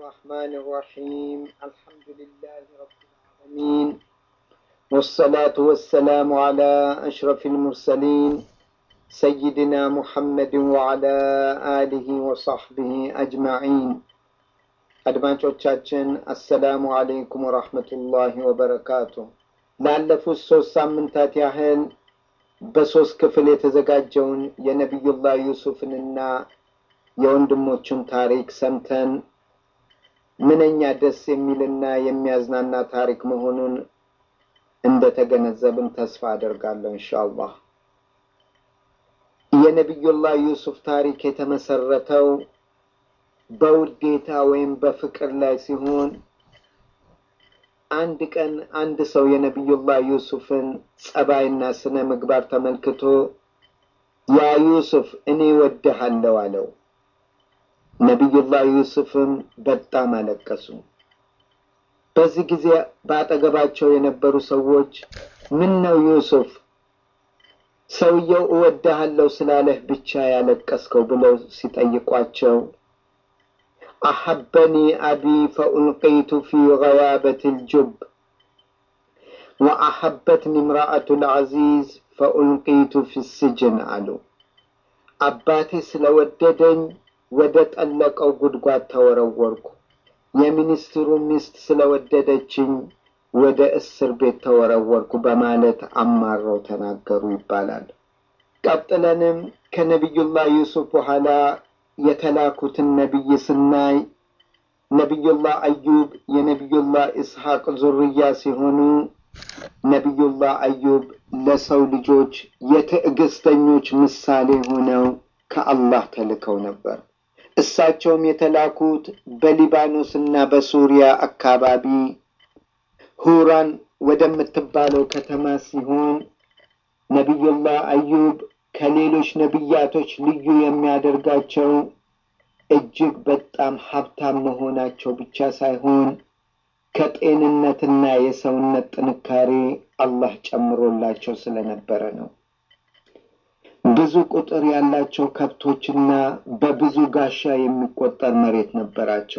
الرحمن الرحيم الحمد لله رب العالمين والصلاة والسلام على أشرف المرسلين سيدنا محمد وعلى آله وصحبه أجمعين አድማጮቻችን አሰላሙ አለይኩም ወራህመቱላሂ ወበረካቱ። ላለፉት ሶስት ሳምንታት ያህል በሶስት ክፍል የተዘጋጀውን የነቢዩላህ ዩሱፍንና የወንድሞቹን ታሪክ ሰምተን ምንኛ ደስ የሚልና የሚያዝናና ታሪክ መሆኑን እንደተገነዘብን ተስፋ አደርጋለሁ ኢንሻአላህ። የነቢዩላህ ዩሱፍ ታሪክ የተመሰረተው በውዴታ ወይም በፍቅር ላይ ሲሆን አንድ ቀን አንድ ሰው የነቢዩላህ ዩሱፍን ጸባይና ስነ ምግባር ተመልክቶ ያ ዩሱፍ እኔ ወድሃለሁ አለው። ነቢዩላህ ዩሱፍም በጣም አለቀሱ። በዚህ ጊዜ በአጠገባቸው የነበሩ ሰዎች ምን ነው ዩሱፍ ሰውየው እወድሃለሁ ስላለህ ብቻ ያለቀስከው ብለው ሲጠይቋቸው أحبني أبي فألقيت في غيابة الجب وأحبتني امرأة العزيز فألقيت في السجن አሉ አባቴ ስለወደደኝ ወደ ጠለቀው ጉድጓድ ተወረወርኩ የሚኒስትሩ ሚስት ስለወደደችኝ ወደ እስር ቤት ተወረወርኩ በማለት አማረው ተናገሩ ይባላል ቀጥለንም ከነቢዩላህ ዩሱፍ በኋላ የተላኩትን ነቢይ ስናይ ነቢዩላህ አዩብ የነቢዩላህ ኢስሐቅ ዙርያ ሲሆኑ ነቢዩላህ አዩብ ለሰው ልጆች የትዕግስተኞች ምሳሌ ሆነው ከአላህ ተልከው ነበር። እሳቸውም የተላኩት በሊባኖስና በሱሪያ አካባቢ ሁራን ወደምትባለው ከተማ ሲሆን ነቢዩላህ አዩብ ከሌሎች ነቢያቶች ልዩ የሚያደርጋቸው እጅግ በጣም ሀብታም መሆናቸው ብቻ ሳይሆን ከጤንነትና የሰውነት ጥንካሬ አላህ ጨምሮላቸው ስለነበረ ነው። ብዙ ቁጥር ያላቸው ከብቶችና በብዙ ጋሻ የሚቆጠር መሬት ነበራቸው።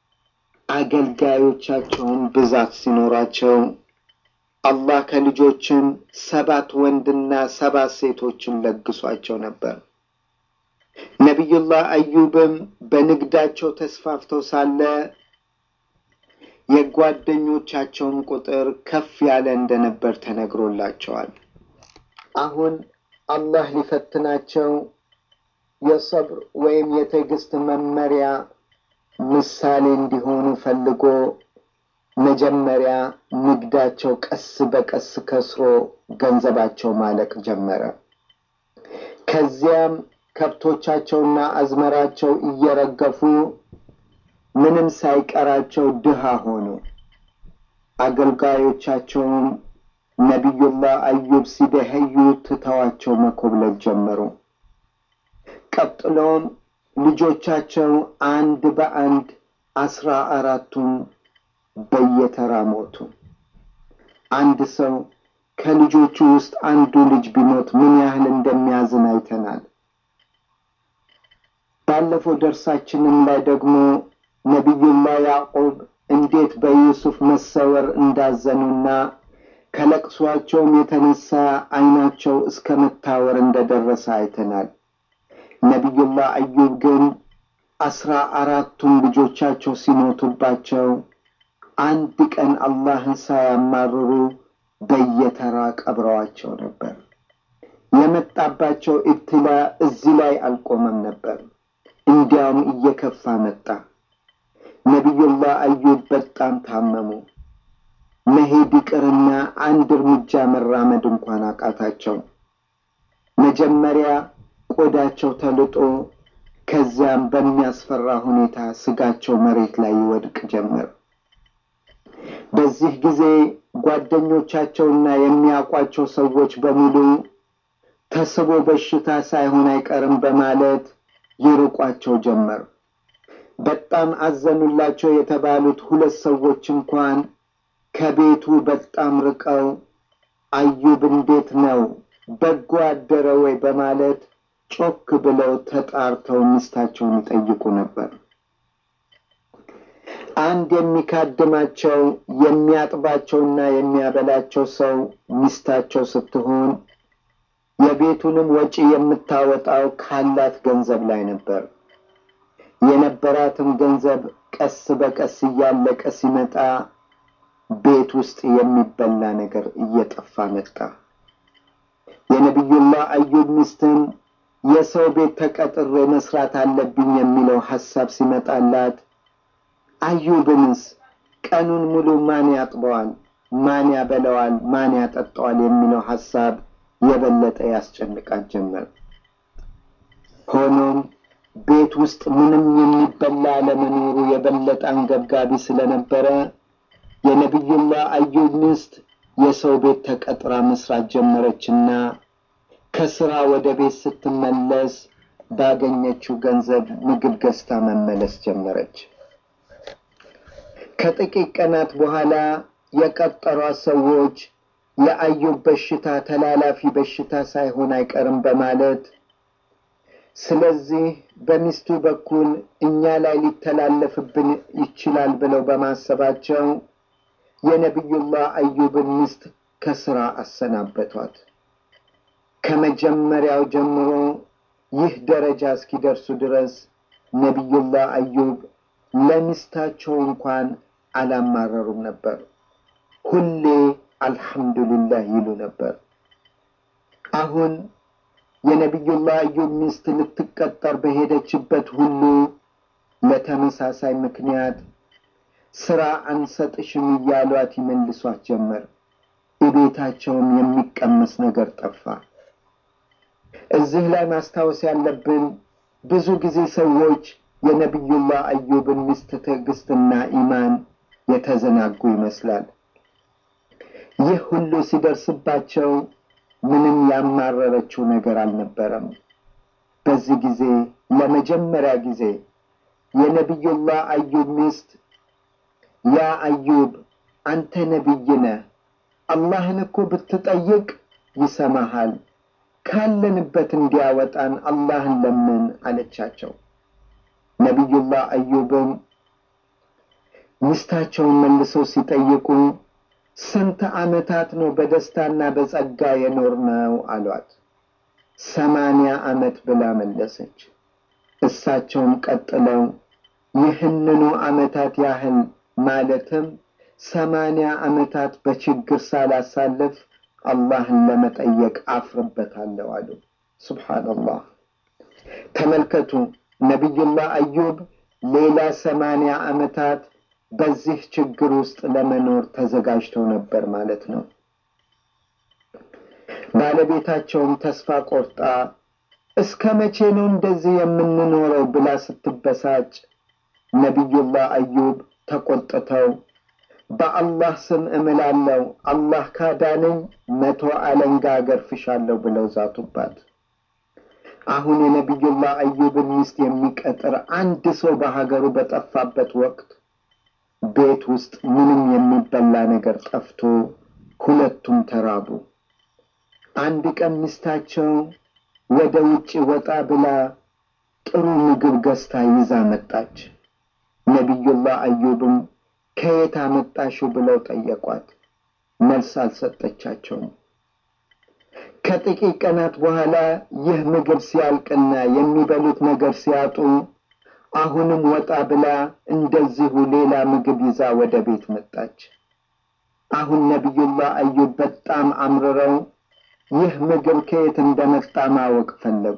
አገልጋዮቻቸውን ብዛት ሲኖራቸው አላህ ከልጆችን ሰባት ወንድና ሰባት ሴቶችን ለግሷቸው ነበር። ነቢዩላህ አዩብም በንግዳቸው ተስፋፍተው ሳለ የጓደኞቻቸውን ቁጥር ከፍ ያለ እንደነበር ተነግሮላቸዋል። አሁን አላህ ሊፈትናቸው የሰብር ወይም የትዕግስት መመሪያ ምሳሌ እንዲሆኑ ፈልጎ መጀመሪያ ንግዳቸው ቀስ በቀስ ከስሮ ገንዘባቸው ማለቅ ጀመረ። ከዚያም ከብቶቻቸውና አዝመራቸው እየረገፉ ምንም ሳይቀራቸው ድሃ ሆኑ። አገልጋዮቻቸውም ነቢዩላህ አዩብ ሲደኸዩ ትተዋቸው መኮብለል ጀመሩ። ቀጥሎም ልጆቻቸው አንድ በአንድ አስራ አራቱን በየተራ ሞቱ። አንድ ሰው ከልጆቹ ውስጥ አንዱ ልጅ ቢሞት ምን ያህል እንደሚያዝን አይተናል። ባለፈው ደርሳችንም ላይ ደግሞ ነቢዩላህ ያዕቁብ እንዴት በዩሱፍ መሰወር እንዳዘኑና ከለቅሷቸውም የተነሳ ዓይናቸው እስከ መታወር እንደደረሰ አይተናል። ነቢዩላህ አዩብ ግን አስራ አራቱም ልጆቻቸው ሲሞቱባቸው አንድ ቀን አላህን ሳያማርሩ በየተራ ቀብረዋቸው ነበር። የመጣባቸው ኢብትላ እዚህ ላይ አልቆመም ነበር፣ እንዲያውም እየከፋ መጣ። ነቢዩላህ አዩብ በጣም ታመሙ። መሄድ ይቅርና አንድ እርምጃ መራመድ እንኳን አቃታቸው። መጀመሪያ ቆዳቸው ተልጦ ከዚያም በሚያስፈራ ሁኔታ ስጋቸው መሬት ላይ ይወድቅ ጀመር። በዚህ ጊዜ ጓደኞቻቸውና የሚያውቋቸው ሰዎች በሙሉ ተስቦ በሽታ ሳይሆን አይቀርም በማለት ይርቋቸው ጀመር። በጣም አዘኑላቸው የተባሉት ሁለት ሰዎች እንኳን ከቤቱ በጣም ርቀው አዩብ እንዴት ነው በጎ አደረ ወይ በማለት ጮክ ብለው ተጣርተው ሚስታቸውን ይጠይቁ ነበር። አንድ የሚካድማቸው የሚያጥባቸውና የሚያበላቸው ሰው ሚስታቸው ስትሆን የቤቱንም ወጪ የምታወጣው ካላት ገንዘብ ላይ ነበር። የነበራትም ገንዘብ ቀስ በቀስ እያለቀ ሲመጣ ቤት ውስጥ የሚበላ ነገር እየጠፋ መጣ። የነቢዩላህ አዩብ ሚስትም የሰው ቤት ተቀጥሬ መስራት አለብኝ የሚለው ሐሳብ ሲመጣላት አዩብንስ ቀኑን ሙሉ ማን ያጥበዋል፣ ማን ያበለዋል፣ ማን ያጠጣዋል የሚለው ሐሳብ የበለጠ ያስጨንቃት ጀመር። ሆኖም ቤት ውስጥ ምንም የሚበላ አለመኖሩ የበለጠ አንገብጋቢ ስለነበረ የነቢዩላህ አዩብ ሚስት የሰው ቤት ተቀጥራ መስራት ጀመረችና ከስራ ወደ ቤት ስትመለስ ባገኘችው ገንዘብ ምግብ ገዝታ መመለስ ጀመረች። ከጥቂት ቀናት በኋላ የቀጠሯት ሰዎች የአዩብ በሽታ ተላላፊ በሽታ ሳይሆን አይቀርም በማለት ስለዚህ በሚስቱ በኩል እኛ ላይ ሊተላለፍብን ይችላል ብለው በማሰባቸው የነቢዩላህ አዩብን ሚስት ከስራ አሰናበቷት። ከመጀመሪያው ጀምሮ ይህ ደረጃ እስኪደርሱ ድረስ ነቢዩላህ አዩብ ለሚስታቸው እንኳን አላማረሩም ነበር። ሁሌ አልሐምዱሊላህ ይሉ ነበር። አሁን የነቢዩላህ አዩብ ሚስት ልትቀጠር በሄደችበት ሁሉ ለተመሳሳይ ምክንያት ስራ አንሰጥሽም እያሏት ይመልሷት ጀመር። እቤታቸውም የሚቀመስ ነገር ጠፋ። እዚህ ላይ ማስታወስ ያለብን ብዙ ጊዜ ሰዎች የነቢዩላህ አዩብን ሚስት ትዕግስትና ኢማን የተዘናጉ ይመስላል። ይህ ሁሉ ሲደርስባቸው ምንም ያማረረችው ነገር አልነበረም። በዚህ ጊዜ ለመጀመሪያ ጊዜ የነቢዩላህ አዩብ ሚስት ያ አዩብ አንተ ነቢይ ነህ፣ አላህን እኮ ብትጠይቅ ይሰማሃል፣ ካለንበት እንዲያወጣን አላህን ለምን አለቻቸው። ነቢዩላህ አዩብም ሚስታቸውን መልሰው ሲጠይቁ ስንት ዓመታት ነው በደስታና በጸጋ የኖርነው አሏት። ሰማንያ ዓመት ብላ መለሰች። እሳቸውም ቀጥለው ይህንኑ ዓመታት ያህል ማለትም ሰማንያ ዓመታት በችግር ሳላሳልፍ አላህን ለመጠየቅ አፍርበታለሁ አሉ። ሱብሓነላህ። ተመልከቱ፣ ነቢዩላህ አዩብ ሌላ ሰማንያ ዓመታት በዚህ ችግር ውስጥ ለመኖር ተዘጋጅተው ነበር ማለት ነው። ባለቤታቸውም ተስፋ ቆርጣ እስከ መቼ ነው እንደዚህ የምንኖረው ብላ ስትበሳጭ ነቢዩላህ አዩብ ተቆጥተው በአላህ ስም እምላለሁ አላህ ካዳነኝ መቶ አለንጋ አገርፍሻለሁ ብለው ዛቱባት። አሁን የነቢዩላህ አዩብን ሚስት የሚቀጥር አንድ ሰው በሀገሩ በጠፋበት ወቅት ቤት ውስጥ ምንም የሚበላ ነገር ጠፍቶ ሁለቱም ተራቡ። አንድ ቀን ሚስታቸው ወደ ውጭ ወጣ ብላ ጥሩ ምግብ ገዝታ ይዛ መጣች። ነቢዩላህ አዩብም ከየት አመጣሽው ብለው ጠየቋት። መልስ አልሰጠቻቸውም። ከጥቂት ቀናት በኋላ ይህ ምግብ ሲያልቅና የሚበሉት ነገር ሲያጡ አሁንም ወጣ ብላ እንደዚሁ ሌላ ምግብ ይዛ ወደ ቤት መጣች። አሁን ነቢዩላህ አዩብ በጣም አምርረው ይህ ምግብ ከየት እንደመጣ ማወቅ ፈለጉ።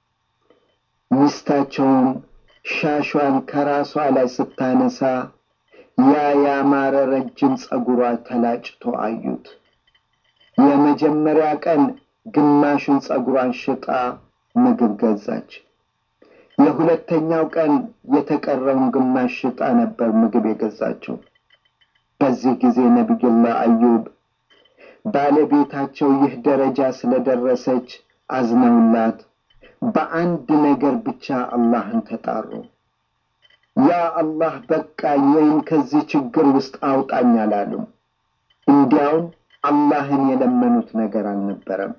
ሚስታቸውም ሻሿን ከራሷ ላይ ስታነሳ ያ ያማረ ረጅም ጸጉሯ ተላጭቶ አዩት። የመጀመሪያ ቀን ግማሹን ጸጉሯን ሽጣ ምግብ ገዛች። የሁለተኛው ቀን የተቀረውን ግማሽ ሽጣ ነበር ምግብ የገዛችው። በዚህ ጊዜ ነቢዩላህ አዩብ ባለቤታቸው ይህ ደረጃ ስለደረሰች አዝነውላት በአንድ ነገር ብቻ አላህን ተጣሩ። ያ አላህ በቃኝ ወይም ከዚህ ችግር ውስጥ አውጣኝ አላሉም። እንዲያውም አላህን የለመኑት ነገር አልነበረም።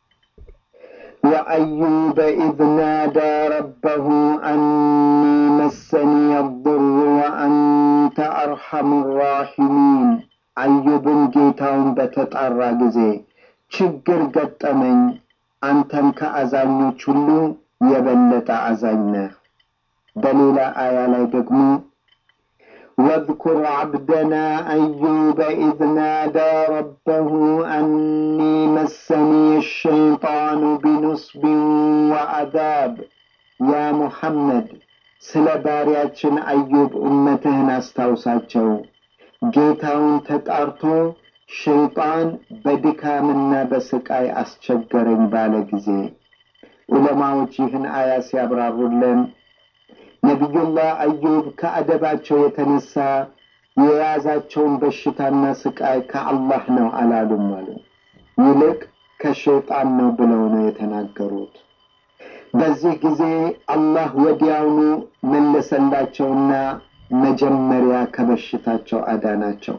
وأيوب إذ نادى ربه أني مسني الضر وأنت አርሐሙ ራሒሚን አዩብን ጌታውን በተጣራ ጊዜ ችግር ገጠመኝ፣ አንተም ከአዛኞች ሁሉ የበለጠ አዛኝ ነህ። በሌላ አያ ላይ ደግሞ واذكر عبدنا أيوب إذ نادى ربه أني مسني الشيطان بنصب وعذاب يا محمد ስለ ባሪያችን አዩብ እመትህን አስታውሳቸው። ጌታውን ተጣርቶ ሸይጣን በድካምና በስቃይ አስቸገረኝ ባለ ጊዜ ዑለማዎች ይህን አያ ሲያብራሩልን ነቢዩላህ አዩብ ከአደባቸው የተነሳ የያዛቸውን በሽታና ስቃይ ከአላህ ነው አላሉም አሉ። ይልቅ ከሸይጣን ነው ብለው ነው የተናገሩት። በዚህ ጊዜ አላህ ወዲያውኑ መለሰላቸውና መጀመሪያ ከበሽታቸው አዳናቸው።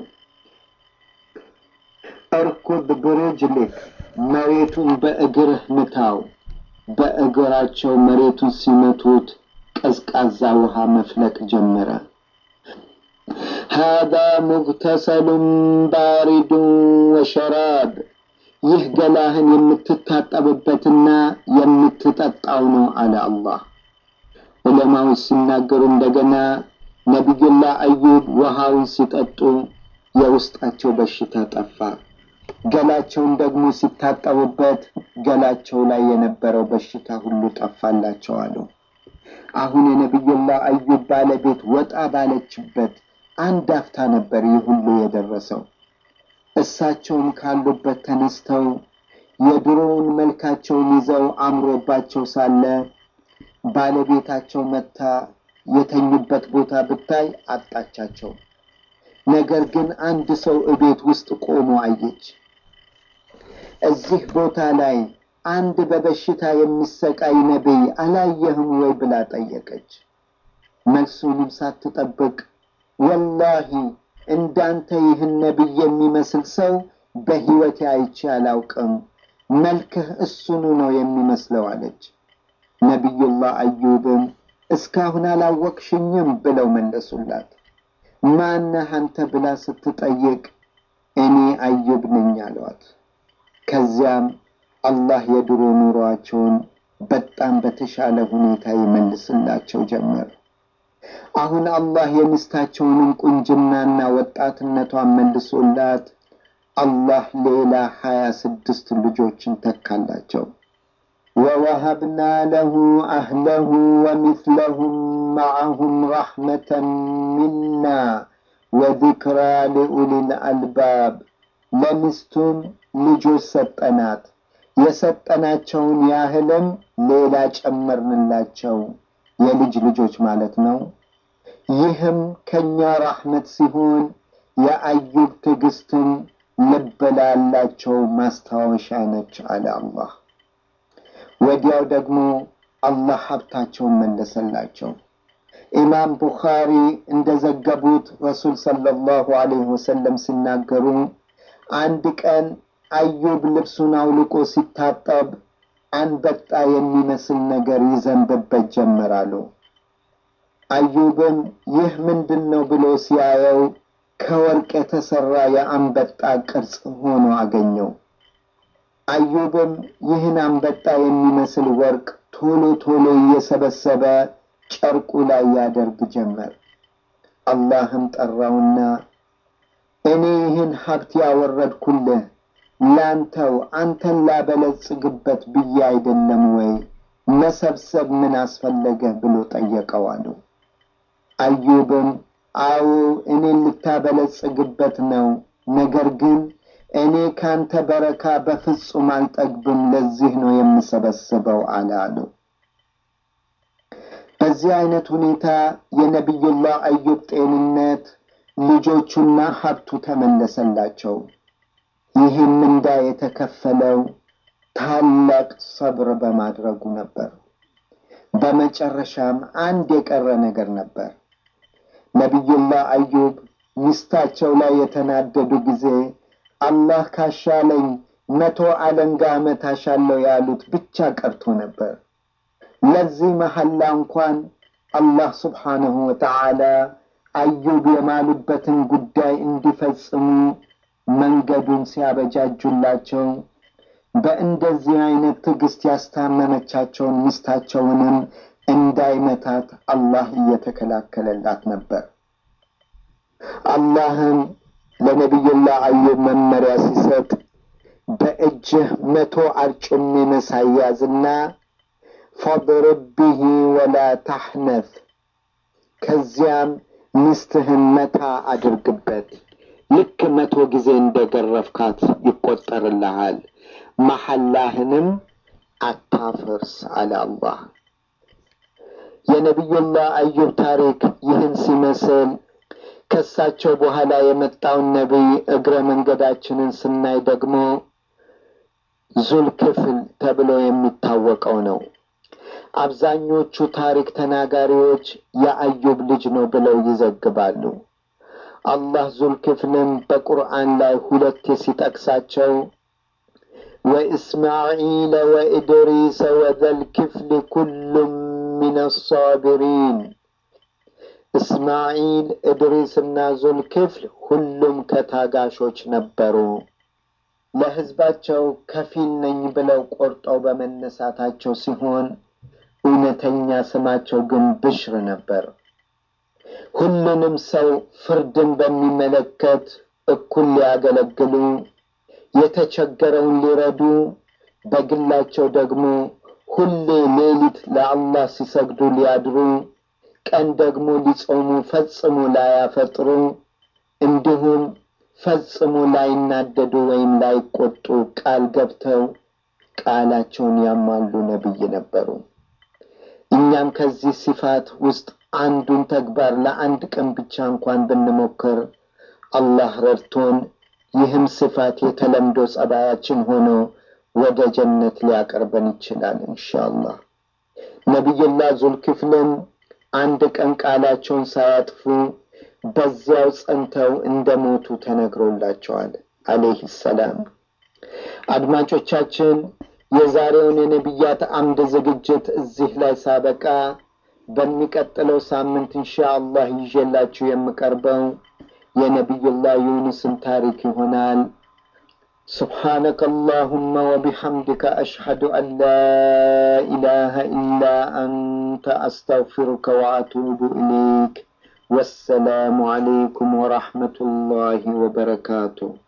እርኩብ ብርጅልክ መሬቱን በእግርህ ምታው። በእግራቸው መሬቱን ሲመቱት ቀዝቃዛ ውሃ መፍለቅ ጀመረ። ሃዛ ሙግተሰሉን ባሪዱን ወሸራብ፣ ይህ ገላህን የምትታጠብበትና የምትጠጣው ነው አለ አላህ። ዑለማዎች ሲናገሩ እንደገና ነቢዩላህ አዩብ ውሃውን ሲጠጡ የውስጣቸው በሽታ ጠፋ። ገላቸውን ደግሞ ሲታጠቡበት ገላቸው ላይ የነበረው በሽታ ሁሉ ጠፋላቸው አሉ። አሁን የነቢዩላህ አዩብ ባለቤት ወጣ ባለችበት አንድ አፍታ ነበር ይህ ሁሉ የደረሰው። እሳቸውም ካሉበት ተነስተው የድሮውን መልካቸውን ይዘው አምሮባቸው ሳለ ባለቤታቸው መታ የተኙበት ቦታ ብታይ አጣቻቸው። ነገር ግን አንድ ሰው እቤት ውስጥ ቆሞ አየች። እዚህ ቦታ ላይ አንድ በበሽታ የሚሰቃይ ነቢይ አላየህም ወይ ብላ ጠየቀች። መልሱንም ሳትጠብቅ ወላሂ እንዳንተ ይህን ነቢይ የሚመስል ሰው በሕይወቴ አይቼ አላውቅም፣ መልክህ እሱኑ ነው የሚመስለው አለች። ነቢዩላህ አዩብም እስካሁን አላወቅሽኝም ብለው መለሱላት። ማነህ አንተ ብላ ስትጠይቅ እኔ አዩብ ነኝ አሏት። ከዚያም አላህ የድሮ ኑሯቸውን በጣም በተሻለ ሁኔታ ይመልስላቸው ጀመር። አሁን አላህ የሚስታቸውንም ቁንጅናና ወጣትነቷን መልሶላት አላህ ሌላ ሀያ ስድስት ልጆችን ተካላቸው። ወወሀብና ለሁ አህለሁ ወሚስለሁም ማዐሁም ረሕመተን ሚና ወዚክራ ሊኡሊል አልባብ ለሚስቱም ልጆች ሰጠናት። የሰጠናቸውን ያህልም ሌላ ጨመርንላቸው፣ የልጅ ልጆች ማለት ነው። ይህም ከእኛ ራሕመት ሲሆን የአዩብ ትዕግስትም ልብ ላላቸው ማስታወሻ ነች አለ አላህ። ወዲያው ደግሞ አላህ ሀብታቸውን መለሰላቸው። ኢማም ቡኻሪ እንደዘገቡት ረሱል ሰለላሁ ዐለይሂ ወሰለም ሲናገሩ አንድ ቀን አዩብ ልብሱን አውልቆ ሲታጠብ አንበጣ የሚመስል ነገር ይዘንብበት ጀመራሉ። አዩብም ይህ ምንድን ነው ብሎ ሲያየው ከወርቅ የተሰራ የአንበጣ ቅርጽ ሆኖ አገኘው። አዩብም ይህን አንበጣ የሚመስል ወርቅ ቶሎ ቶሎ እየሰበሰበ ጨርቁ ላይ ያደርግ ጀመር። አላህም ጠራውና እኔ ይህን ሀብት ያወረድኩልህ ላንተው አንተን ላበለጽግበት ብዬ አይደለም ወይ? መሰብሰብ ምን አስፈለገህ ብሎ ጠየቀው አሉ። አዩብም አዎ እኔን ልታበለጽግበት ነው፣ ነገር ግን እኔ ካንተ በረካ በፍጹም አልጠግብም፣ ለዚህ ነው የምሰበስበው አለ አሉ። በዚህ አይነት ሁኔታ የነቢዩላህ አዩብ ጤንነት፣ ልጆቹና ሀብቱ ተመለሰላቸው። ይህም ምንዳ የተከፈለው ታላቅ ሰብር በማድረጉ ነበር። በመጨረሻም አንድ የቀረ ነገር ነበር። ነቢዩላህ አዩብ ሚስታቸው ላይ የተናደዱ ጊዜ አላህ ካሻለኝ መቶ አለንጋ እመታሻለሁ ያሉት ብቻ ቀርቶ ነበር። ለዚህ መሐላ እንኳን አላህ ስብሓንሁ ወተዓላ አዩብ የማሉበትን ጉዳይ እንዲፈጽሙ መንገዱን ሲያበጃጁላቸው በእንደዚህ አይነት ትዕግስት ያስታመመቻቸውን ሚስታቸውንም እንዳይመታት አላህ እየተከላከለላት ነበር። አላህም ለነቢዩላህ አዩብ መመሪያ ሲሰጥ በእጅህ መቶ አርጩሜ መሳይ ያዝና ፈድርብ ቢሂ ወላ ታሕነፍ፣ ከዚያም ሚስትህን መታ አድርግበት። ልክ መቶ ጊዜ እንደገረፍካት ይቆጠርልሃል። መሐላህንም አታፍርስ አለ አላህ። የነቢዩላህ አዩብ ታሪክ ይህን ሲመስል ከሳቸው በኋላ የመጣውን ነቢይ እግረ መንገዳችንን ስናይ ደግሞ ዙልክፍል ተብሎ የሚታወቀው ነው። አብዛኞቹ ታሪክ ተናጋሪዎች የአዩብ ልጅ ነው ብለው ይዘግባሉ። አላህ ዙልክፍልን በቁርአን ላይ ሁለቴ ሲጠቅሳቸው ወኢስማዒለ ወኢድሪሰ ወዘልክፍል ኩሉም ሚነ አሳቢሪን እስማዒል እድሪስና ዙልክፍል ሁሉም ከታጋሾች ነበሩ። ለሕዝባቸው ከፊል ነኝ ብለው ቆርጠው በመነሳታቸው ሲሆን እውነተኛ ስማቸው ግን ብሽር ነበር። ሁሉንም ሰው ፍርድን በሚመለከት እኩል ሊያገለግሉ፣ የተቸገረውን ሊረዱ፣ በግላቸው ደግሞ ሁሌ ሌሊት ለአላህ ሲሰግዱ ሊያድሩ ቀን ደግሞ ሊጾሙ ፈጽሞ ላያፈጥሩ እንዲሁም ፈጽሞ ላይናደዱ ወይም ላይቆጡ ቃል ገብተው ቃላቸውን ያሟሉ ነቢይ ነበሩ። እኛም ከዚህ ሲፋት ውስጥ አንዱን ተግባር ለአንድ ቀን ብቻ እንኳን ብንሞክር አላህ ረድቶን ይህም ስፋት የተለምዶ ጸባያችን ሆኖ ወደ ጀነት ሊያቀርበን ይችላል ኢንሻአላህ። ነቢዩላህ ዙልክፍልን አንድ ቀን ቃላቸውን ሳያጥፉ በዚያው ጸንተው እንደሞቱ ተነግሮላቸዋል አለይህ ሰላም። አድማጮቻችን የዛሬውን የነቢያት አምድ ዝግጅት እዚህ ላይ ሳበቃ በሚቀጥለው ሳምንት ኢንሻአላህ ይዤላችሁ የምቀርበው የነቢዩላህ ዩኑስን ታሪክ ይሆናል። سبحانك اللهم وبحمدك أشهد أن لا إله إلا أنت أستغفرك وأتوب إليك والسلام عليكم ورحمة الله وبركاته